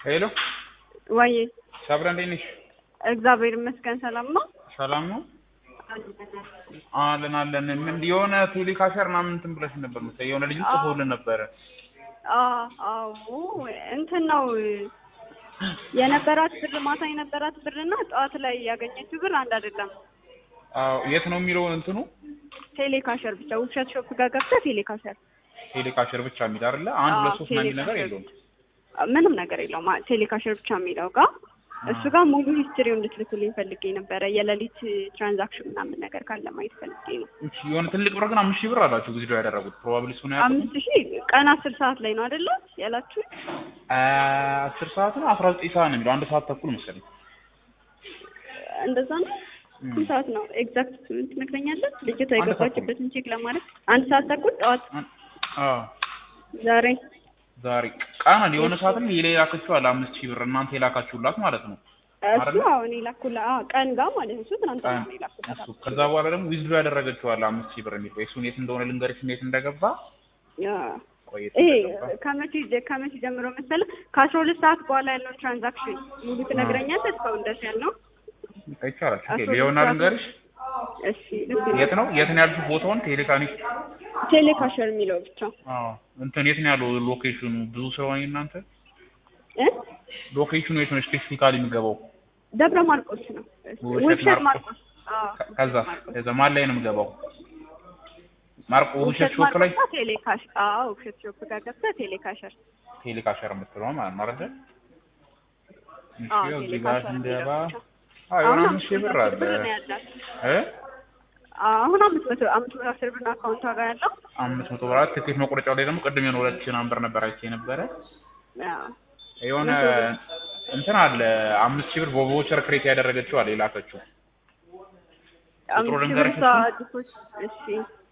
ሄሎ ወይ ሰብረ እንዴት ነሽ? እግዚአብሔር ይመስገን ሰላም ነው። ሰላም ነው አለን አለን። ምን የሆነ ቴሌካሸር ምናምን እንትን ብለሽ ነበር መሰለኝ የሆነ ልጅ ጽፎልን ነበረ። አ- አዎ እንትን ነው የነበራት ብር ማታ የነበራት ብርና ጠዋት ላይ ያገኘችው ብር አንድ አይደለም። አዎ የት ነው የሚለው እንትኑ ቴሌካሸር ብቻ ውብሸት ሾፕ ጋር ገብተህ ቴሌካሸር ቴሌካሸር ብቻ የሚል አይደለ? አንድ አዎ፣ ሁለት ሶስት ምናምን የሚል ነገር ቴሌካሸር የለውም። ምንም ነገር የለውም። አ- ቴሌካሸር ብቻ የሚለው ጋር እሱ ጋር ሙሉ ሂስትሪው እንድትልኩልኝ ፈልጌ ነበረ። የሌሊት ትራንዛክሽን ምናምን ነገር ካለ ማየት ፈልጌ ነው። እሺ የሆነ ትልቅ ብር ግን አምስት ሺህ ብር አላችሁ ጊዜ ያደረጉት ፕሮባብሊ እሱ ነው ያልኩት። አምስት ሺህ ቀን አስር ሰዓት ላይ ነው አይደለ ያላችሁ? አስር ሰዓት ነው አስራ ዘጠኝ ሰዓት ነው የሚለው አንድ ሰዓት ተኩል መሰለኝ። እንደዛ ነው። እም። ስንት ሰዓት ነው ኤግዛክት ትነግረኛለህ? ልጅቷ አንድ የገባችበትን ቼክ ለማድረግ አንድ ሰዓት ተኩል ጠዋት አዎ ዛሬ ዛሬ ቃና የሆነ ሰዓት ላይ ሌላ የላከችው አለ አምስት ሺህ ብር እናንተ የላካችሁላት ማለት ነው። እሱ አይደለ? አሁን የላኩላ አዎ፣ ቀን ጋር ማለት ነው። እሱ ትናንትና ነው የላኩላት። እሱ ከዛ በኋላ ደግሞ ዊዝድሮ ያደረገችው አለ አምስት ሺህ ብር የሚል እሱን የት እንደሆነ ልንገርሽ እንዴት እንደገባ አዎ። ቆየት ይሄ እንደገባ ከመቼ ጀ- ከመቼ ጀምሮ መሰለህ? ከአስራ ሁለት ሰዓት በኋላ ያለውን ትራንዛክሽን ሙሉ ትነግረኛለህ? እስካሁን ድረስ ያልነው ይቻላል። አስራ ሁለት ሊሆና ሰዓት ልንገርሽ እሺ ልክ የት ነው የት ነው ያልሽው ቦታውን ቴሌካኒክ ቴሌካሸር የሚለው ብቻ አዎ እንትን የት ነው ያለው ሎኬሽኑ ብዙ ስለሆነ እናንተ እ ሎኬሽኑ የት ነው ስፔሲፊካሊ የሚገባው ደብረ ማርቆስ ነው። ውብሸት ውብሸት ማርቆስ። ማርቆስ አዎ፣ ከ- ከዛ ማርቆስ። ከዛ ማን ላይ ነው የምገባው ማርቆ ውብሸት ውብሸት ሾፕ ላይ ማርቆስ ቴሌካሽ አዎ፣ ውብሸት ሾፕ ጋር ገብተህ ቴሌካሸር ቴሌካሸር የምትለው ማለት ነው አይደል እሺ አዎ፣ እዚህ ጋር ቴሌካሸር ስንገባ የሚለው ብቻ። አዎ የሆነ አሁን አምስት ሺህ ብር አለ ብር ነው ያላት። እ አሁን አምስት መቶ አምስት መቶ አስር ብር ነው አካውንቷ ጋር ያለው። አምስት መቶ ብር ትኬት መቁረጫው ላይ ደግሞ ቅድም የሆነ ሁለት ሺህ ምናምን ብር ነበር አይቼ ነበረ አዎ። የሆነ እንትን አለ አምስት ሺህ ብር በቮቸር ክሬት ያደረገችው አለ የላከችው ቁጥሩ አምስት ሺህ ብር ልንገርሽ እሷ ዲፖዚት እሺ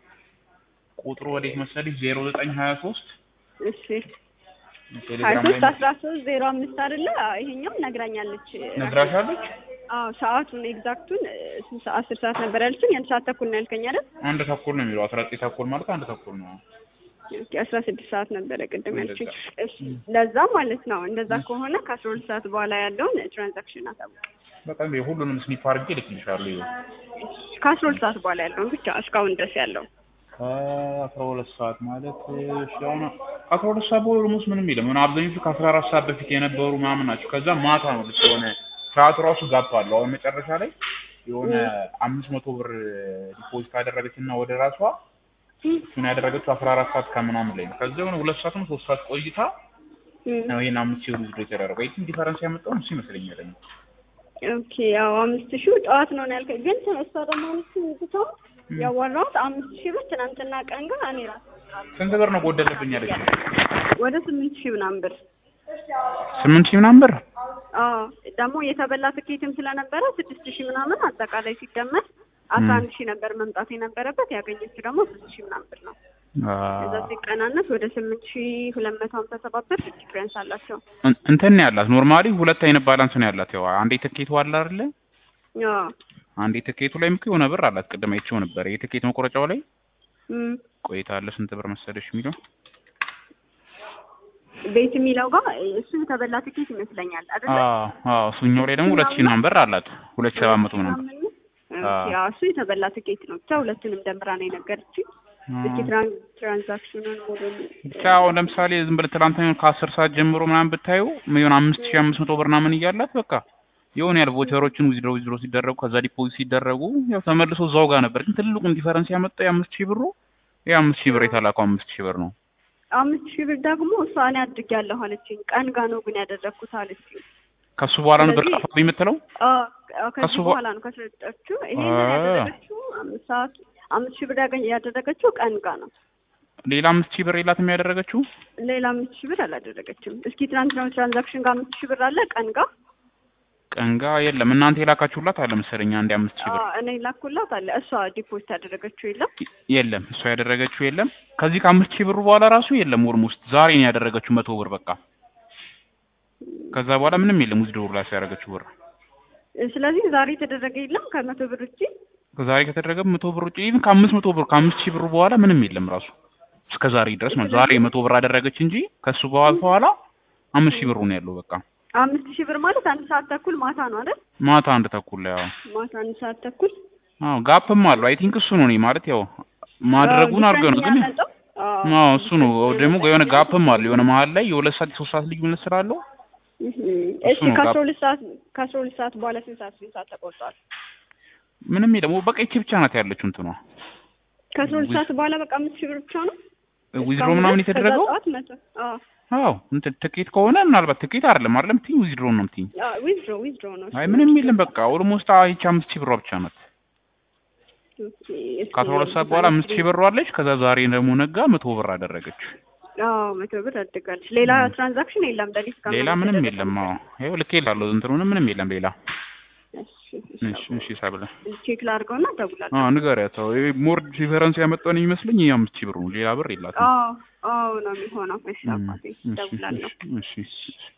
ቁጥሩ ወዴት መሰለሽ ዜሮ ዘጠኝ ሀያ ሶስት እሺ ሀያ ቴሌግራም ሶስት ላይ አስራ ሶስት ዜሮ አምስት አይደለ? ይሄኛው ነግራኛለች። ነግራሻለች አዎ ሰዓቱን ኤግዛክቱን ስንት ሰዓት አስር ሰዓት ነበር ያለችኝ። አንድ ሰዓት ተኩል ነው ያልከኝ አይደል? አንድ ተኩል ነው የሚለው አስራ ዘጠኝ ተኩል ማለት አንድ ተኩል ነው ኦኬ አስራ ስድስት ሰዓት ነበረ ቅድም ያልችኝ። እንደዛ። እሺ ለዛ ማለት ነው። እንደዛ ከሆነ ከአስራ ሁለት ሰዓት በኋላ ያለውን ትራንዛክሽን አሳውቅ። በጣም የሁሉንም ስኒፕ አድርጌ እልክልሻለሁ ይኸው ከአስራ ሁለት ሰዓት በኋላ ያለውን ብቻ እስካሁን ድረስ ያለው ከአስራ ሁለት ሰዓት ማለት እሺ አሁን አስራ ሁለት ሰዓት በኋላ ኦልሞስት ምንም የለም ሆነ አብዛኞቹ ከአስራ አራት ሰዓት በፊት የነበሩ ምናምን ናቸው ከዛ ማታ ነው ልክ የሆነ ሰዓቱ ራሱ ጋፕ አለው አሁን መጨረሻ ላይ የሆነ አምስት መቶ ብር ዲፖዚት ካደረገች እና ወደ ራሷ እሱን ያደረገችው አስራ አራት ሰዓት ከምናምን ላይ ነው ከዛ የሆነ ሁለት ሰዓትም ሶስት ሰዓት ቆይታ እም፣ ነው ይሄን አምስት ሺህ ብር ውስጥ የተደረገው ይህን ዲፈረንስ ያመጣውን እሱ ይመስለኛል እኔ። ኦኬ ያው አምስት ሺህ ጠዋት ነው ያልከኝ፣ ግን እሷ ደግሞ ብትው ያዋራሁት አምስት ሺህ ብር ትናንትና ቀን ጋር እኔ ራሴ ስንት ብር ነው ጎደለብኝ ያለች ወደ ስምንት ሺህ ምናምን ብር ስምንት ሺህ ምናምን ብር አዎ ደግሞ የተበላ ትኬትም ስለነበረ ስድስት ሺህ ምናምን አጠቃላይ ሲደመር አስራ አንድ ሺህ ነበር መምጣት የነበረበት ያገኘችው ደግሞ ስድስት ሺህ ምናምን ብር ነው። እዛ ሲቀናነስ ወደ ስምንት ሺህ ሁለት መቶ ሀምሳ ሰባት ብር ዲፍረንስ አላቸው። እን- እንትን ነው ያላት ኖርማሊ ሁለት አይነት ባላንስ ነው ያላት ያው አንዴ ትኬቱ አለ አይደለ አዎ አንዴ ትኬቱ ላይ ምክ የሆነ ብር አላት ቅድም አይቼው ነበር የትኬት መቆረጫው ላይ እም፣ ቆይታ አለ ስንት ብር መሰለሽ የሚለው ቤት የሚለው ጋር እሱ የተበላ ትኬት ይመስለኛል አይደለ? አዎ አዎ እሱኛው ላይ ደግሞ ሁለት ሺህ ምናምን ብር አላት ሁለት ሺህ ሰባት መቶ ምናምን ብር ኦኬ፣ አዎ እሱ የተበላ ትኬት ነው። ብቻ ሁለቱንም ደምራ ነው የነገረችኝ። እስኪ ትራን ትራንዛክሽኑን ሙሉን ብቻ አሁን ለምሳሌ ዝም ብለህ ትናንትና የሆነ ከአስር ሰዓት ጀምሮ ምናምን ብታዩ የሆነ አምስት ሺህ አምስት መቶ ብር ምናምን እያላት በቃ የሆነ ያህል ቮቸሮችን ዊዝድሮ ዊዝድሮ ሲደረጉ ከዛ ዲፖዚት ሲደረጉ ያው ተመልሶ እዛው ጋር ነበር። ግን ትልቁን ዲፈረንስ ያመጣው የአምስት ሺህ ብሩ የአምስት ሺህ ብር የተላከው አምስት ሺህ ብር ነው። አምስት ሺህ ብር ደግሞ እሷ እኔ አድርጌያለሁ አለችኝ። ቀን ጋ ነው ግን ያደረግኩት አለችኝ። ከሱ በኋላ ነው ብር ስለዚህ- ጠፋብኝ የምትለው አዎ አዎ፣ ከሱ ከዚህ በ- በኋላ ነው ከሰጠችው። ይሄንን አ- ያደረገችው አምስት ሰዓት አምስት ሺህ ብር ያገኝ ያደረገችው ቀን ጋ ነው። ሌላ አምስት ሺህ ብር የላትም ያደረገችው ሌላ አምስት ሺህ ብር አላደረገችም። እስኪ ትናንትና ትራንዛክሽን ጋር አምስት ሺህ ብር አለ ቀን ጋ ቀንጋ የለም እናንተ የላካችሁላት አለ መሰለኝ አንድ አምስት ሺህ ብር አዎ፣ እኔ ላኩላት አለ። እሷ ዲፖዚት ያደረገችው የለም። የለም እሷ ያደረገችው የለም። ከዚህ ከአምስት ሺህ ብሩ በኋላ ራሱ የለም ኦልሞስት ዛሬ ነው ያደረገችው መቶ ብር በቃ ከዛ በኋላ ምንም የለም ውዝድ ብር ላይ ያደረገችው ብር ስለዚህ ዛሬ የተደረገ የለም ከመቶ ብር ውጪ። ከዛሬ ከተደረገ መቶ ብር ውጪ ኢቭን ከአምስት መቶ ብር ከአምስት ሺህ ብር በኋላ ምንም የለም ራሱ እስከ ዛሬ ድረስ ነው። ዛሬ መቶ ብር አደረገች እንጂ ከሱ በኋላ በኋላ አምስት ሺህ ብሩ ነው ያለው በቃ አምስት ሺህ ብር ማለት አንድ ሰዓት ተኩል ማታ ነው አይደል? ማታ አንድ ተኩል ላይ አዎ ማታ አንድ ሰዓት ተኩል አዎ ጋፕም አለው አይ ቲንክ እሱ ነው እኔ ማለት ያው ማድረጉን አድርገው ነው ግን ያመጣው አዎ እሱ ነው ደግሞ የሆነ ጋፕም አለው የሆነ መሀል ላይ የሁለት ሰዓት የሶስት ሰዓት ልዩነት ስላለው እሺ ነው ከአስራ ጋፕ። ሁለት ሰዓት ከአስራ ሁለት ሰዓት በኋላ ስንት ሰዓት ስንት ሰዓት ተቆርጧል? ምንም ደግሞ በቃ ይቺ ብቻ ናት ያለችው እንትኗ ከአስራ ሁለት ሰዓት በኋላ በቃ አምስት ሺህ ብር ብቻ ነው ዊዝድሮ እስካሁን ምናምን ድረስ? ከዛ የተደረገው ጠዋት መቶ አዎ አዎ እንትን ትኬት ከሆነ ምናልባት ትኬት አይደለም አይደለም ትኝ ዊዝድሮ ነው የምትይኝ ዊዝድሮ ዊዝድሮ ነው አይ ምንም የለም በቃ ኦልሞስት ይቺ አምስት ሺህ ብሯ ብቻ ናት ኦኬ፣ እስኪ ከአስራ ሁለት ሰዓት በኋላ አምስት ሺህ ብር አለች ከዛ ዛሬ ደግሞ ነጋ መቶ ብር አደረገች አዎ መቶ ብር አድጋለች። ሌላ ትራንዛክሽን የለም ለሊት ጋር ሌላ ምንም የለም አዎ ይኸው ልክ ይላለሁ እንትኑንም ምንም የለም ሌላ እሺ እሺ እሺ ሰብለ ቼክ ላድርገውና እደውላለሁ። አዎ ንገሪያት አዎ ይሄ ሞር ዲፈረንስ ያመጣውን የሚመስለኝ ይሄ አምስት ሺህ ብር ነው ሌላ ብር የላትም አዎ አዎ ነው የሚሆነው። እሺ አባቴ እሺ እደውላለሁ። እሺ እሺ